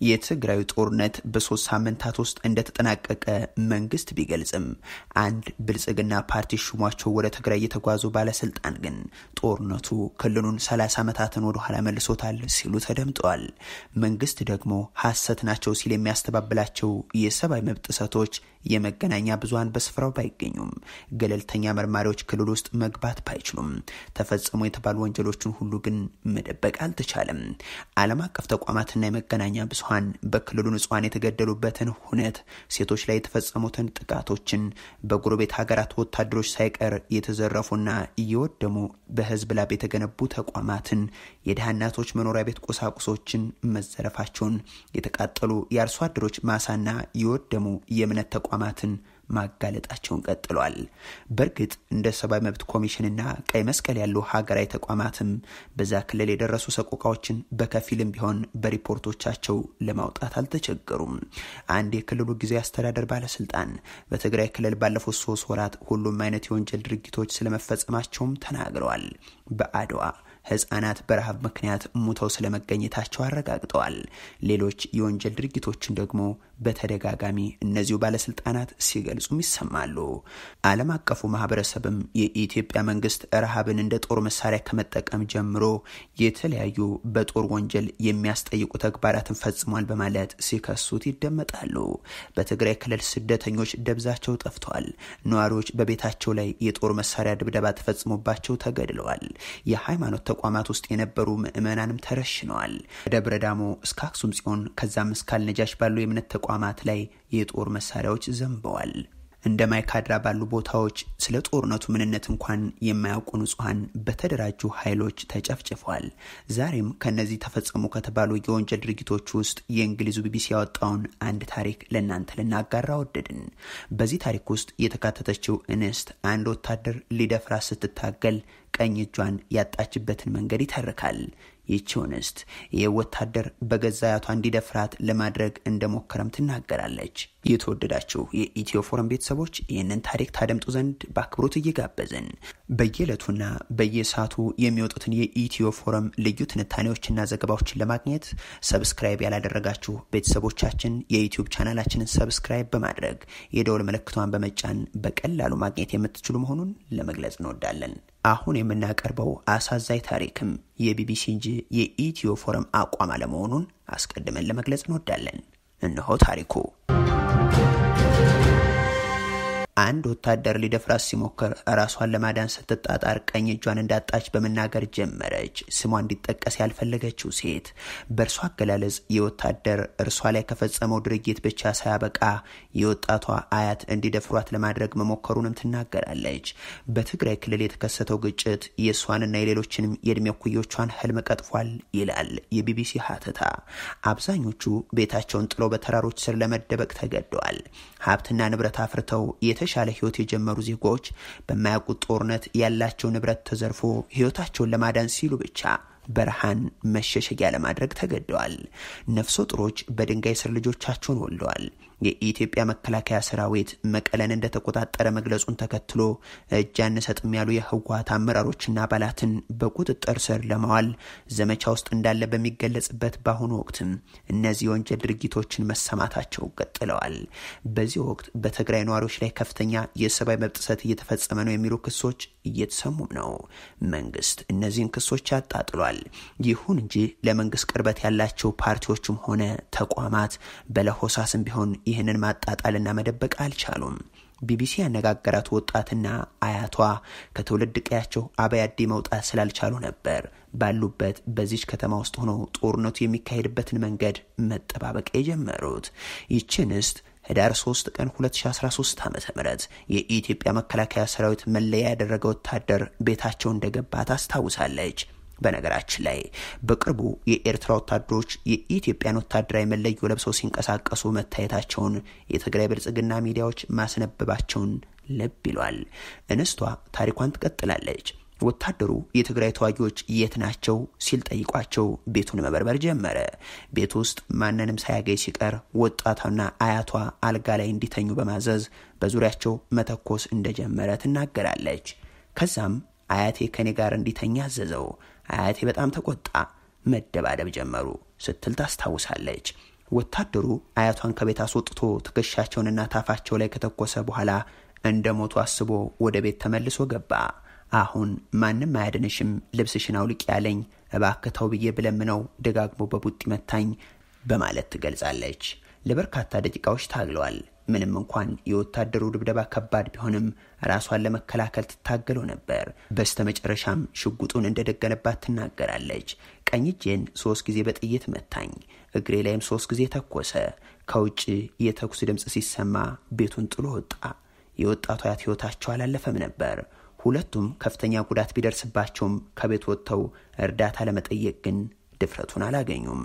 የትግራዩ ጦርነት በሶስት ሳምንታት ውስጥ እንደተጠናቀቀ መንግስት ቢገልጽም አንድ ብልጽግና ፓርቲ ሹሟቸው ወደ ትግራይ የተጓዙ ባለስልጣን ግን ጦርነቱ ክልሉን 30 ዓመታትን ወደ ኋላ መልሶታል ሲሉ ተደምጠዋል። መንግስት ደግሞ ሐሰት ናቸው ሲል የሚያስተባብላቸው የሰብአዊ መብት ጥሰቶች የመገናኛ ብዙሃን በስፍራው ባይገኙም ገለልተኛ መርማሪዎች ክልል ውስጥ መግባት ባይችሉም ተፈጸሙ የተባሉ ወንጀሎችን ሁሉ ግን መደበቅ አልተቻለም። ዓለም አቀፍ ተቋማትና የመገናኛ ብዙሃን በክልሉ ንጹሐን የተገደሉበትን ሁነት፣ ሴቶች ላይ የተፈጸሙትን ጥቃቶችን፣ በጎረቤት ሀገራት ወታደሮች ሳይቀር የተዘረፉና እየወደሙ በህዝብ ላብ የተገነቡ ተቋማትን፣ የድሃ እናቶች መኖሪያ ቤት ቁሳቁሶችን መዘረፋቸውን፣ የተቃጠሉ የአርሶ አደሮች ማሳና የወደሙ የእምነት ተቋማትን ማጋለጣቸውን ቀጥሏል። በእርግጥ እንደ ሰብአዊ መብት ኮሚሽንና ቀይ መስቀል ያሉ ሀገራዊ ተቋማትም በዛ ክልል የደረሱ ሰቆቃዎችን በከፊልም ቢሆን በሪፖርቶቻቸው ለማውጣት አልተቸገሩም። አንድ የክልሉ ጊዜያዊ አስተዳደር ባለስልጣን በትግራይ ክልል ባለፉት ሶስት ወራት ሁሉም አይነት የወንጀል ድርጊቶች ስለመፈጸማቸውም ተናግረዋል። በአድዋ ህጻናት በረሃብ ምክንያት ሙተው ስለመገኘታቸው አረጋግጠዋል። ሌሎች የወንጀል ድርጊቶችን ደግሞ በተደጋጋሚ እነዚሁ ባለስልጣናት ሲገልጹም ይሰማሉ። ዓለም አቀፉ ማህበረሰብም የኢትዮጵያ መንግስት ረሃብን እንደ ጦር መሳሪያ ከመጠቀም ጀምሮ የተለያዩ በጦር ወንጀል የሚያስጠይቁ ተግባራትን ፈጽሟል በማለት ሲከሱት ይደመጣሉ። በትግራይ ክልል ስደተኞች ደብዛቸው ጠፍተዋል። ነዋሪዎች በቤታቸው ላይ የጦር መሳሪያ ድብደባ ተፈጽሞባቸው ተገድለዋል። የሃይማኖት ተቋማት ውስጥ የነበሩ ምዕመናንም ተረሽነዋል። ከደብረ ዳሞ እስከ አክሱም ጽዮን ከዛም እስከ አልነጃሽ ባሉ የእምነት ተቋማት ላይ የጦር መሳሪያዎች ዘንበዋል። እንደ ማይካድራ ባሉ ቦታዎች ስለ ጦርነቱ ምንነት እንኳን የማያውቁ ንጹሐን በተደራጁ ኃይሎች ተጨፍጭፈዋል። ዛሬም ከነዚህ ተፈጸሙ ከተባሉ የወንጀል ድርጊቶች ውስጥ የእንግሊዙ ቢቢሲ ያወጣውን አንድ ታሪክ ለእናንተ ልናጋራ ወደድን። በዚህ ታሪክ ውስጥ የተካተተችው እንስት አንድ ወታደር ሊደፍራ ስትታገል ቀኝ እጇን ያጣችበትን መንገድ ይተርካል። ይህችው እንስት ይህ ወታደር በገዛ አያቷ እንዲደፍራት ለማድረግ እንደሞከረም ትናገራለች። የተወደዳችሁ የኢትዮ ፎረም ቤተሰቦች ይህንን ታሪክ ታደምጡ ዘንድ በአክብሮት እየጋበዝን በየዕለቱና በየሰዓቱ የሚወጡትን የኢትዮ ፎረም ልዩ ትንታኔዎችና ዘገባዎችን ለማግኘት ሰብስክራይብ ያላደረጋችሁ ቤተሰቦቻችን የዩትዩብ ቻናላችንን ሰብስክራይብ በማድረግ የደወል ምልክቷን በመጫን በቀላሉ ማግኘት የምትችሉ መሆኑን ለመግለጽ እንወዳለን። አሁን የምናቀርበው አሳዛኝ ታሪክም የቢቢሲ እንጂ የኢትዮ ፎረም አቋም አለመሆኑን አስቀድመን ለመግለጽ እንወዳለን። እነሆ ታሪኩ። አንድ ወታደር ሊደፍራት ሲሞክር ራሷን ለማዳን ስትጣጣር ቀኝ እጇን እንዳጣች በመናገር ጀመረች። ስሟ እንዲጠቀስ ያልፈለገችው ሴት በእርሷ አገላለጽ የወታደር እርሷ ላይ ከፈጸመው ድርጊት ብቻ ሳያበቃ የወጣቷ አያት እንዲደፍሯት ለማድረግ መሞከሩንም ትናገራለች። በትግራይ ክልል የተከሰተው ግጭት የእሷንና የሌሎችንም የእድሜ እኩዮቿን ህልም ቀጥፏል ይላል የቢቢሲ ሀተታ። አብዛኞቹ ቤታቸውን ጥለው በተራሮች ስር ለመደበቅ ተገደዋል። ሀብትና ንብረት አፍርተው የተሻለ ህይወት የጀመሩ ዜጎች በማያውቁት ጦርነት ያላቸው ንብረት ተዘርፎ ህይወታቸውን ለማዳን ሲሉ ብቻ በረሃን መሸሸጊያ ለማድረግ ተገደዋል። ነፍሰ ጡሮች በድንጋይ ስር ልጆቻቸውን ወልደዋል። የኢትዮጵያ መከላከያ ሰራዊት መቀለን እንደተቆጣጠረ መግለጹን ተከትሎ እጅ አንሰጥም ያሉ የህወሀት አመራሮችና አባላትን በቁጥጥር ስር ለማዋል ዘመቻ ውስጥ እንዳለ በሚገለጽበት በአሁኑ ወቅትም እነዚህ የወንጀል ድርጊቶችን መሰማታቸው ቀጥለዋል። በዚህ ወቅት በትግራይ ነዋሪዎች ላይ ከፍተኛ የሰብአዊ መብት ጥሰት እየተፈጸመ ነው የሚሉ ክሶች እየተሰሙም ነው። መንግስት እነዚህን ክሶች ያጣጥሏል። ይሁን እንጂ ለመንግስት ቅርበት ያላቸው ፓርቲዎችም ሆነ ተቋማት በለሆሳስም ቢሆን ይህንን ማጣጣልና መደበቅ አልቻሉም። ቢቢሲ ያነጋገራት ወጣትና አያቷ ከትውልድ ቀያቸው አበያዲ መውጣት ስላልቻሉ ነበር ባሉበት በዚች ከተማ ውስጥ ሆነው ጦርነቱ የሚካሄድበትን መንገድ መጠባበቅ የጀመሩት። ይቺ እንስት ህዳር 3 ቀን 2013 ዓ ም የኢትዮጵያ መከላከያ ሰራዊት መለያ ያደረገ ወታደር ቤታቸው እንደገባ ታስታውሳለች። በነገራችን ላይ በቅርቡ የኤርትራ ወታደሮች የኢትዮጵያን ወታደራዊ መለዮ ለብሰው ሲንቀሳቀሱ መታየታቸውን የትግራይ ብልጽግና ሚዲያዎች ማስነበባቸውን ልብ ይሏል። እንስቷ ታሪኳን ትቀጥላለች። ወታደሩ የትግራይ ተዋጊዎች የት ናቸው ሲል ጠይቋቸው ቤቱን መበርበር ጀመረ። ቤት ውስጥ ማንንም ሳያገኝ ሲቀር ወጣቷና አያቷ አልጋ ላይ እንዲተኙ በማዘዝ በዙሪያቸው መተኮስ እንደጀመረ ትናገራለች። ከዛም አያቴ ከኔ ጋር እንዲተኛ አዘዘው። አያቴ በጣም ተቆጣ። መደባደብ ጀመሩ ስትል ታስታውሳለች። ወታደሩ አያቷን ከቤት አስወጥቶ ትከሻቸውንና ታፋቸው ላይ ከተኮሰ በኋላ እንደ ሞቱ አስቦ ወደ ቤት ተመልሶ ገባ። አሁን ማንም አያድንሽም፣ ልብስሽን አውልቅ ያለኝ እባክተው ብዬ ብለምነው ደጋግሞ በቡጢ መታኝ በማለት ትገልጻለች። ለበርካታ ደቂቃዎች ታግለዋል። ምንም እንኳን የወታደሩ ድብደባ ከባድ ቢሆንም ራሷን ለመከላከል ትታገለው ነበር። በስተመጨረሻም ሽጉጡን እንደደገነባት ትናገራለች። ቀኝ እጄን ሶስት ጊዜ በጥይት መታኝ፣ እግሬ ላይም ሶስት ጊዜ ተኮሰ። ከውጭ የተኩስ ድምፅ ሲሰማ ቤቱን ጥሎ ወጣ። የወጣቱ አያት ህይወታቸው አላለፈም ነበር። ሁለቱም ከፍተኛ ጉዳት ቢደርስባቸውም ከቤት ወጥተው እርዳታ ለመጠየቅ ግን ድፍረቱን አላገኙም።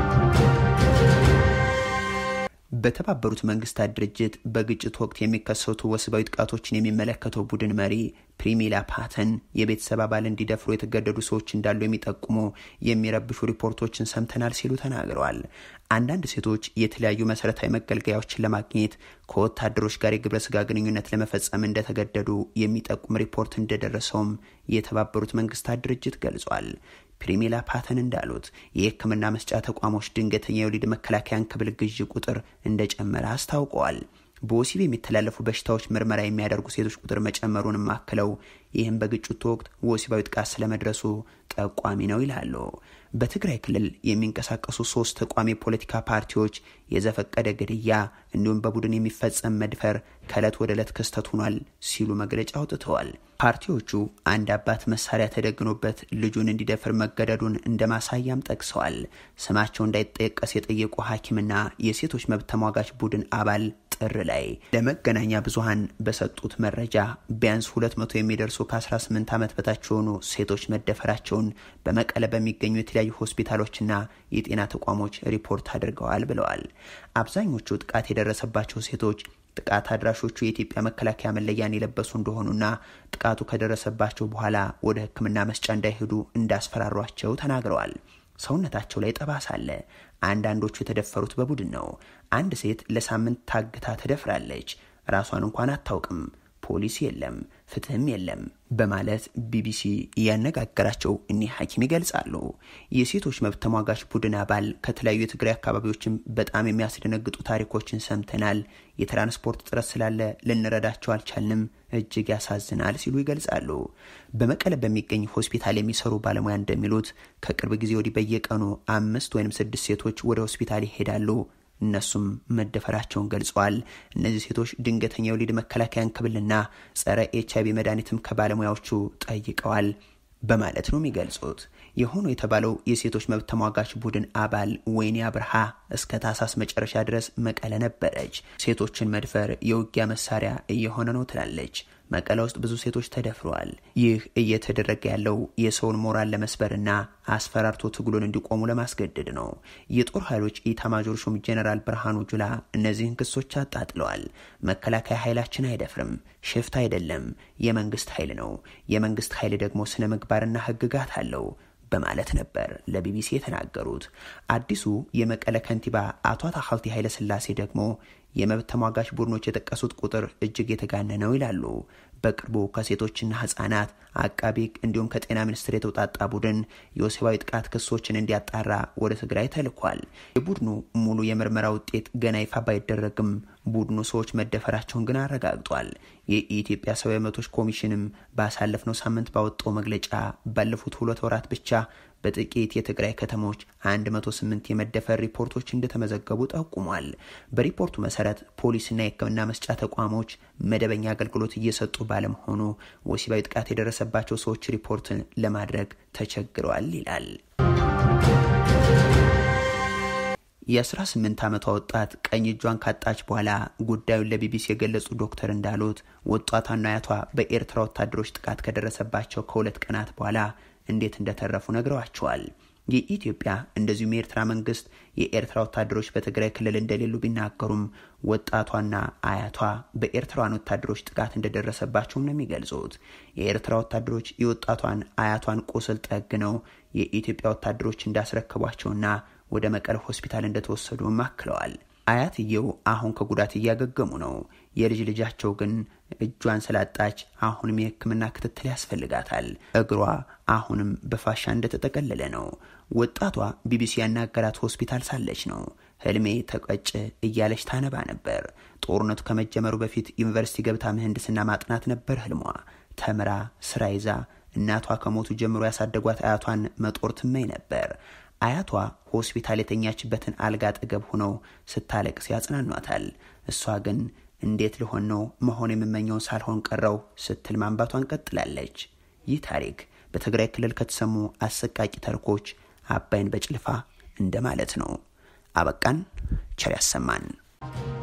በተባበሩት መንግስታት ድርጅት በግጭት ወቅት የሚከሰቱ ወሲባዊ ጥቃቶችን የሚመለከተው ቡድን መሪ ፕሪሚላ ፓተን የቤተሰብ አባል እንዲደፍሩ የተገደዱ ሰዎች እንዳሉ የሚጠቁሙ የሚረብሹ ሪፖርቶችን ሰምተናል ሲሉ ተናግረዋል። አንዳንድ ሴቶች የተለያዩ መሰረታዊ መገልገያዎችን ለማግኘት ከወታደሮች ጋር የግብረ ስጋ ግንኙነት ለመፈጸም እንደተገደዱ የሚጠቁም ሪፖርት እንደደረሰውም የተባበሩት መንግስታት ድርጅት ገልጿል። ፕሪሚላ ፓተን እንዳሉት የሕክምና መስጫ ተቋሞች ድንገተኛ የወሊድ መከላከያ እንክብል ግዢ ቁጥር እንደጨመረ አስታውቀዋል። በወሲብ የሚተላለፉ በሽታዎች ምርመራ የሚያደርጉ ሴቶች ቁጥር መጨመሩንም አክለው ይህም በግጭቱ ወቅት ወሲባዊ ጥቃት ስለመድረሱ ጠቋሚ ነው ይላሉ። በትግራይ ክልል የሚንቀሳቀሱ ሶስት ተቋሚ የፖለቲካ ፓርቲዎች የዘፈቀደ ግድያ እንዲሁም በቡድን የሚፈጸም መድፈር ከዕለት ወደ ዕለት ክስተት ሆኗል ሲሉ መግለጫ አውጥተዋል። ፓርቲዎቹ አንድ አባት መሳሪያ ተደግኖበት ልጁን እንዲደፍር መገደዱን እንደ ማሳያም ጠቅሰዋል። ስማቸው እንዳይጠቀስ የጠየቁ ሐኪምና የሴቶች መብት ተሟጋች ቡድን አባል ጥር ላይ ለመገናኛ ብዙሃን በሰጡት መረጃ ቢያንስ ሁለት መቶ የሚደርሱ ከ18 ዓመት በታች የሆኑ ሴቶች መደፈራቸውን በመቀለ በሚገኙ የተለያዩ ሆስፒታሎችና የጤና ተቋሞች ሪፖርት አድርገዋል ብለዋል። አብዛኞቹ ጥቃት የደረሰባቸው ሴቶች ጥቃት አድራሾቹ የኢትዮጵያ መከላከያ መለያን የለበሱ እንደሆኑና ጥቃቱ ከደረሰባቸው በኋላ ወደ ሕክምና መስጫ እንዳይሄዱ እንዳስፈራሯቸው ተናግረዋል። ሰውነታቸው ላይ ጠባሳ አለ። አንዳንዶቹ የተደፈሩት በቡድን ነው። አንድ ሴት ለሳምንት ታግታ ተደፍራለች። ራሷን እንኳን አታውቅም። ፖሊስ የለም፣ ፍትህም የለም በማለት ቢቢሲ ያነጋገራቸው እኒህ ሐኪም ይገልጻሉ። የሴቶች መብት ተሟጋች ቡድን አባል ከተለያዩ የትግራይ አካባቢዎችም በጣም የሚያስደነግጡ ታሪኮችን ሰምተናል። የትራንስፖርት እጥረት ስላለ ልንረዳቸው አልቻልንም፣ እጅግ ያሳዝናል ሲሉ ይገልጻሉ። በመቀለ በሚገኝ ሆስፒታል የሚሰሩ ባለሙያ እንደሚሉት ከቅርብ ጊዜ ወዲህ በየቀኑ አምስት ወይም ስድስት ሴቶች ወደ ሆስፒታል ይሄዳሉ። እነሱም መደፈራቸውን ገልጸዋል። እነዚህ ሴቶች ድንገተኛ የወሊድ መከላከያ እንክብልና ጸረ ኤች አይቪ መድኃኒትም ከባለሙያዎቹ ጠይቀዋል በማለት ነው የሚገልጹት። የሆኑ የተባለው የሴቶች መብት ተሟጋች ቡድን አባል ወይኒ አብርሃ እስከ ታህሳስ መጨረሻ ድረስ መቀለ ነበረች። ሴቶችን መድፈር የውጊያ መሳሪያ እየሆነ ነው ትላለች። መቀለ ውስጥ ብዙ ሴቶች ተደፍረዋል። ይህ እየተደረገ ያለው የሰውን ሞራል ለመስበርና አስፈራርቶ ትግሉን እንዲቆሙ ለማስገደድ ነው። የጦር ኃይሎች ኢታማጆር ሹም ጄኔራል ብርሃኑ ጁላ እነዚህን ክሶች አጣጥለዋል። መከላከያ ኃይላችን አይደፍርም፣ ሽፍታ አይደለም፣ የመንግስት ኃይል ነው። የመንግስት ኃይል ደግሞ ስነ ምግባርና ህግጋት አለው በማለት ነበር ለቢቢሲ የተናገሩት። አዲሱ የመቀለ ከንቲባ አቶ ታሀልቲ ኃይለስላሴ ደግሞ የመብት ተሟጋች ቡድኖች የጠቀሱት ቁጥር እጅግ የተጋነነ ነው ይላሉ። በቅርቡ ከሴቶችና ህጻናት አቃቢ እንዲሁም ከጤና ሚኒስቴር የተውጣጣ ቡድን የወሲባዊ ጥቃት ክሶችን እንዲያጣራ ወደ ትግራይ ተልኳል። የቡድኑ ሙሉ የምርመራ ውጤት ገና ይፋ ባይደረግም ቡድኑ ሰዎች መደፈራቸውን ግን አረጋግጧል። የኢትዮጵያ ሰብአዊ መብቶች ኮሚሽንም ባሳለፍነው ሳምንት ባወጣው መግለጫ ባለፉት ሁለት ወራት ብቻ በጥቂት የትግራይ ከተሞች 108 የመደፈር ሪፖርቶች እንደተመዘገቡ ጠቁሟል። በሪፖርቱ መሰረት ፖሊስና የሕክምና መስጫ ተቋሞች መደበኛ አገልግሎት እየሰጡ ባለመሆኑ ወሲባዊ ጥቃት የደረሰባቸው ሰዎች ሪፖርትን ለማድረግ ተቸግረዋል ይላል። የ18 ዓመቷ ወጣት ቀኝ እጇን ካጣች በኋላ ጉዳዩን ለቢቢሲ የገለጹ ዶክተር እንዳሉት ወጣቷና አያቷ በኤርትራ ወታደሮች ጥቃት ከደረሰባቸው ከሁለት ቀናት በኋላ እንዴት እንደተረፉ ነግረዋቸዋል። የኢትዮጵያ እንደዚሁም የኤርትራ መንግስት የኤርትራ ወታደሮች በትግራይ ክልል እንደሌሉ ቢናገሩም ወጣቷና አያቷ በኤርትራውያን ወታደሮች ጥቃት እንደደረሰባቸውም ነው የሚገልጹት። የኤርትራ ወታደሮች የወጣቷን አያቷን ቁስል ጠግነው የኢትዮጵያ ወታደሮች እንዳስረከቧቸውና ወደ መቀለ ሆስፒታል እንደተወሰዱም አክለዋል። አያትየው አሁን ከጉዳት እያገገሙ ነው። የልጅ ልጃቸው ግን እጇን ስላጣች አሁንም የሕክምና ክትትል ያስፈልጋታል። እግሯ አሁንም በፋሻ እንደተጠቀለለ ነው። ወጣቷ ቢቢሲ ያናገራት ሆስፒታል ሳለች ነው። ህልሜ ተቀጭ እያለች ታነባ ነበር። ጦርነቱ ከመጀመሩ በፊት ዩኒቨርሲቲ ገብታ ምህንድስና ማጥናት ነበር ህልሟ። ተምራ ስራ ይዛ እናቷ ከሞቱ ጀምሮ ያሳደጓት አያቷን መጦር ትመኝ ነበር። አያቷ ሆስፒታል የተኛችበትን አልጋ አጠገብ ሆነው ስታለቅስ ያጽናኗታል። እሷ ግን እንዴት ልሆን ነው መሆን የምመኘውን ሳልሆን ቀረው ስትል ማንባቷን ቀጥላለች። ይህ ታሪክ በትግራይ ክልል ከተሰሙ አሰቃቂ ተርኮች አባይን በጭልፋ እንደማለት ነው። አበቃን። ቸር ያሰማን።